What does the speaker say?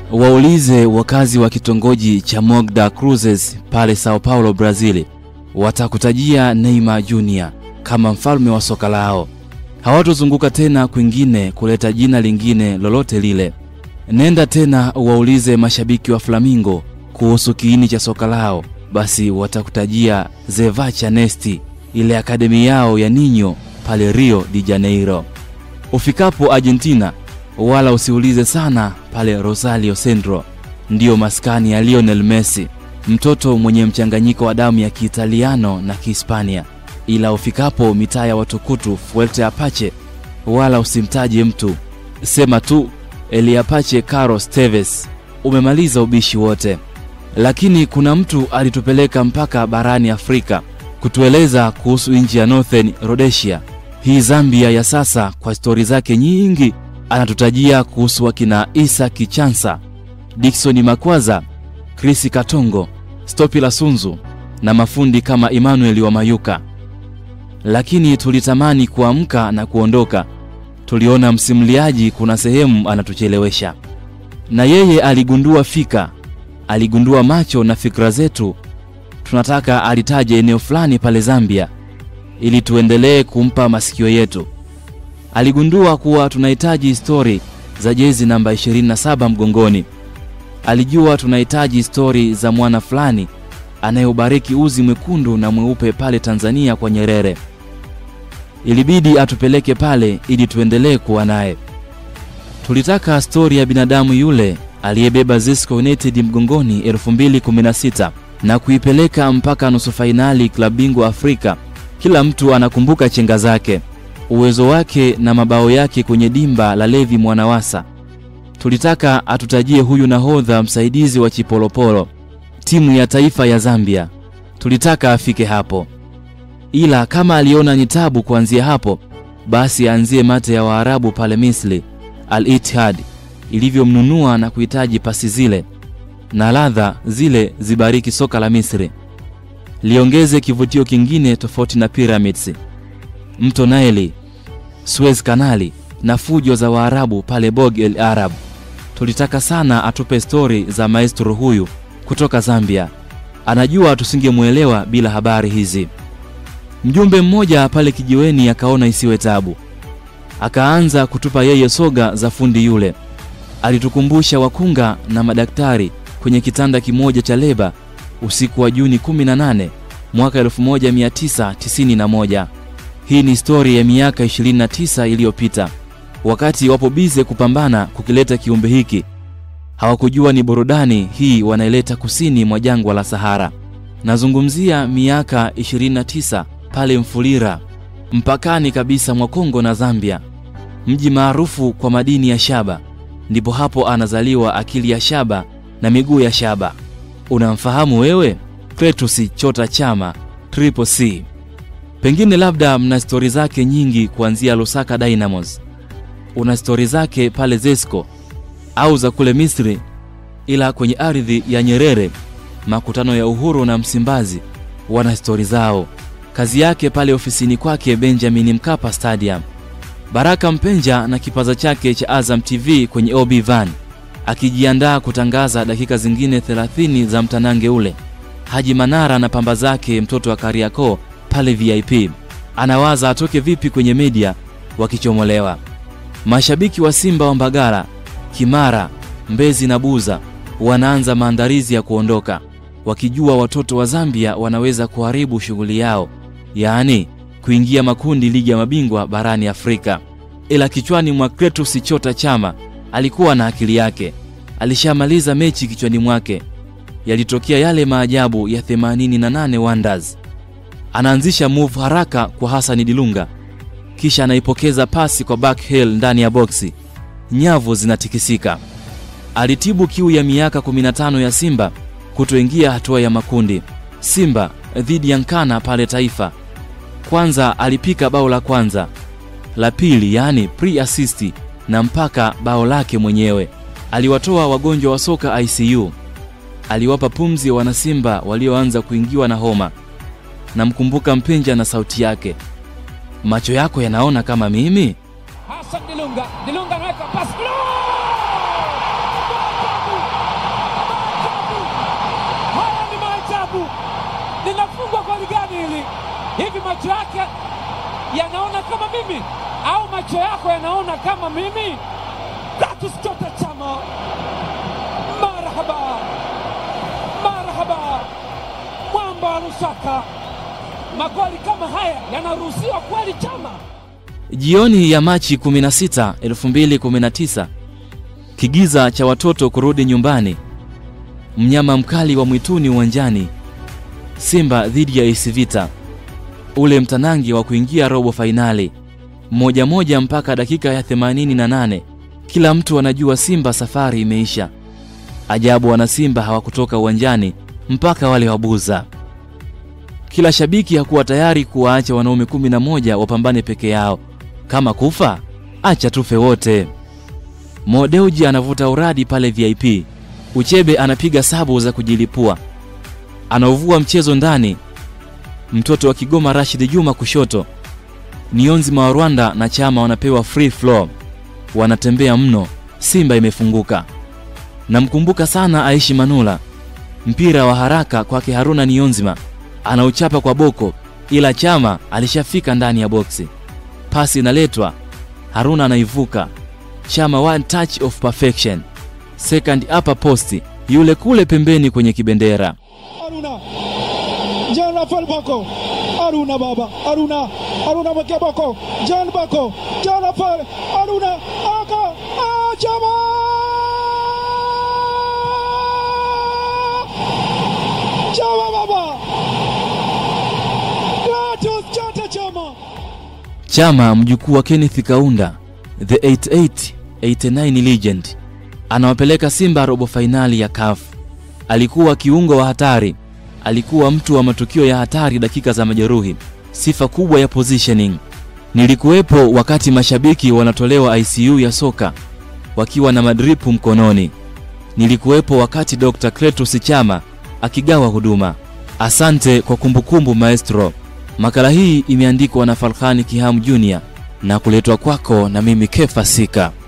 Waulize wakazi wa kitongoji cha Mogda Cruzes pale Sao Paulo, Brazil, watakutajia Neymar Jr kama mfalme wa soka lao. Hawatozunguka tena kwingine kuleta jina lingine lolote lile. Nenda tena waulize mashabiki wa Flamingo kuhusu kiini cha soka lao, basi watakutajia Zevacha Nesti, ile akademi yao ya Ninyo pale Rio de Janeiro. Ufikapo Argentina, wala usiulize sana pale Rosario Centro, ndiyo maskani ya Lionel Messi, mtoto mwenye mchanganyiko wa damu ya Kiitaliano na Kihispania. Ila ufikapo mitaa ya watukutu Fuerte Apache, wala usimtaje mtu, sema tu El Apache Carlos Tevez, umemaliza ubishi wote. Lakini kuna mtu alitupeleka mpaka barani Afrika kutueleza kuhusu nchi ya Northern Rhodesia, hii Zambia ya sasa. Kwa stori zake nyingi, anatutajia kuhusu wakina Isa Kichansa, Dickson Makwaza, Chris Katongo, Stopila Sunzu na mafundi kama Emmanuel wa Mayuka. Lakini tulitamani kuamka na kuondoka, tuliona msimuliaji kuna sehemu anatuchelewesha, na yeye aligundua fika, aligundua macho na fikra zetu. Tunataka alitaje eneo fulani pale Zambia ili tuendelee kumpa masikio yetu. Aligundua kuwa tunahitaji stori za jezi namba 27 mgongoni. Alijua tunahitaji stori za mwana fulani anayeubariki uzi mwekundu na mweupe pale Tanzania kwa Nyerere. Ilibidi atupeleke pale ili tuendelee kuwa naye. Tulitaka stori ya binadamu yule aliyebeba Zesco United mgongoni 2016 na kuipeleka mpaka nusu fainali klabu bingwa Afrika. Kila mtu anakumbuka chenga zake, uwezo wake na mabao yake kwenye dimba la Levi Mwanawasa. Tulitaka atutajie huyu nahodha msaidizi wa Chipolopolo, timu ya taifa ya Zambia. Tulitaka afike hapo, ila kama aliona ni tabu kuanzia hapo, basi aanzie mate ya Waarabu pale Misri, Al Ittihad ilivyomnunua na kuhitaji pasi zile na ladha zile zibariki soka la Misri, liongeze kivutio kingine tofauti na pyramids, mto Naili, Suez Kanali na fujo za Waarabu pale Bog el Arab. Tulitaka sana atupe stori za maestro huyu kutoka Zambia. Anajua tusingemwelewa bila habari hizi. Mjumbe mmoja pale kijiweni akaona isiwe tabu, akaanza kutupa yeye soga za fundi yule. Alitukumbusha wakunga na madaktari kwenye kitanda kimoja cha leba usiku wa Juni 18 mwaka 1991. Hii ni stori ya miaka 29 iliyopita, wakati wapo bize kupambana kukileta kiumbe hiki. Hawakujua ni burudani hii wanaileta kusini mwa jangwa la Sahara. Nazungumzia miaka 29 pale Mfulira, mpakani kabisa mwa Kongo na Zambia, mji maarufu kwa madini ya shaba. Ndipo hapo anazaliwa akili ya shaba na miguu ya shaba. Unamfahamu wewe? Cletus Chota Chama Triple C. Pengine labda mna stori zake nyingi kuanzia Lusaka Dynamos, una stori zake pale Zesco au za kule Misri, ila kwenye ardhi ya Nyerere, makutano ya Uhuru na Msimbazi wana stori zao. Kazi yake pale ofisini kwake Benjamin Mkapa Stadium. Baraka Mpenja na kipaza chake cha Azam TV kwenye OB Van akijiandaa kutangaza dakika zingine 30 za mtanange ule. Haji Manara na pamba zake mtoto wa Kariakoo pale VIP anawaza atoke vipi kwenye media wakichomolewa. Mashabiki wa Simba wa Mbagala, Kimara, Mbezi na Buza wanaanza maandalizi ya kuondoka, wakijua watoto wa Zambia wanaweza kuharibu shughuli yao, yaani kuingia makundi ligi ya mabingwa barani Afrika. Ila kichwani mwa Cletus Chota Chama alikuwa na akili yake, alishamaliza mechi kichwani mwake. Yalitokea yale maajabu ya 88 Wonders. Anaanzisha move haraka kwa Hassan Dilunga, kisha anaipokeza pasi kwa backheel ndani ya boksi, nyavu zinatikisika. Alitibu kiu ya miaka 15 ya Simba kutoingia hatua ya makundi. Simba dhidi ya Nkana pale Taifa, kwanza alipika bao la kwanza, la pili yaani pre-assist na mpaka bao lake mwenyewe. Aliwatoa wagonjwa wa soka ICU, aliwapa pumzi wanasimba walioanza kuingiwa na homa. Namkumbuka Mpenja na sauti yake, macho yako yanaona kama mimi. Hassan Dilunga, Dilunga anaweka pasi. macho yake yanaona kama mimi au macho yako yanaona kama mimi? Clatous Chota Chama, marhaba marhaba, mwamba wa Lusaka. Magoli kama haya yanaruhusiwa kweli, Chama? Jioni ya Machi 16, 2019, kigiza cha watoto kurudi nyumbani, mnyama mkali wa mwituni uwanjani, Simba dhidi ya AS Vita, ule mtanangi wa kuingia robo fainali, moja moja mpaka dakika ya 88. Kila mtu anajua Simba safari imeisha. Ajabu, wana Simba hawakutoka uwanjani mpaka wale wabuza. Kila shabiki hakuwa tayari kuwaacha wanaume 11 wapambane peke yao. Kama kufa acha tufe wote. Mo Dewji anavuta uradi pale VIP. Uchebe anapiga sabu za kujilipua, anauvua mchezo ndani. Mtoto wa Kigoma Rashid Juma kushoto, Nionzima wa Rwanda na Chama wanapewa free flow, wanatembea mno. Simba imefunguka. Namkumbuka sana Aishi Manula, mpira wa haraka kwake Haruna Nionzima, anauchapa kwa boko, ila Chama alishafika ndani ya boksi. Pasi inaletwa, Haruna anaivuka. Chama one touch of perfection, second upper post, yule kule pembeni kwenye kibendera. Aruna Jean Rafael Bako Aruna baba Aruna Aruna mwekea Bako Jean Bako Jean Rafael Aruna aka ah, Chama Chama baba Clatous Chota Chama Chama mjukuu wa Kenneth Kaunda, the 88 89 legend, anawapeleka Simba robo fainali ya CAF. Alikuwa kiungo wa hatari, alikuwa mtu wa matukio ya hatari dakika za majeruhi, sifa kubwa ya positioning. Nilikuwepo wakati mashabiki wanatolewa ICU ya soka wakiwa na madripu mkononi. Nilikuwepo wakati Dr. Clatous Chama akigawa huduma. Asante kwa kumbukumbu maestro. Makala hii imeandikwa na Falhani Kihamu Junior na kuletwa kwako na mimi Kefa Sika.